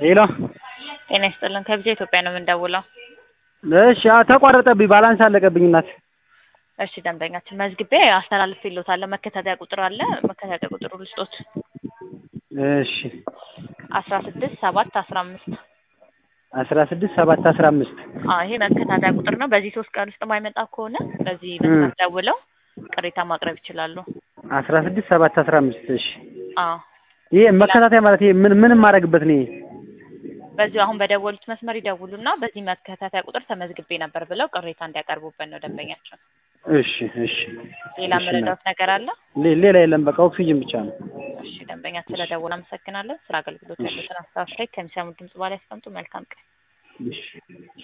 ሄሎ ጤና ይስጥልን ከብቻ ኢትዮጵያ ነው የምንደውለው። እሺ አዎ ተቋረጠብኝ ባላንስ አለቀብኝ እናት እሺ ደንበኛችን መዝግቤ አስተላልፌልዎታለሁ። መከታተያ ቁጥር አለ መከታተያ ቁጥሩ ልስጦት እሺ አስራ ስድስት ሰባት አስራ አምስት አስራ ስድስት ሰባት አስራ አምስት አዎ ይሄ መከታተያ ቁጥር ነው። በዚህ ሶስት ቀን ውስጥ የማይመጣ ከሆነ በዚህ መስመር ደውለው ቅሬታ ማቅረብ ይችላሉ። አስራ ስድስት ሰባት አስራ አምስት እሺ አዎ ይሄ መከታተያ ማለት ይሄ ምን ምን የማደርግበት ነው? ይሄ በዚሁ አሁን በደወሉት መስመር ይደውሉና በዚህ መከታተያ ቁጥር ተመዝግቤ ነበር ብለው ቅሬታ እንዲያቀርቡበት ነው ደንበኛቸው። እሺ እሺ ሌላ መረዳት ነገር አለ? ሌ- ሌላ የለም በቃ ኦክሲጅን ብቻ ነው። እሺ ደንበኛ ስለደወሉ አመሰግናለን። ስለ አገልግሎት ያሉትን አስተያየት ከሚሰሙት ድምጽ በኋላ ያስቀምጡ። መልካም ቀን። እሺ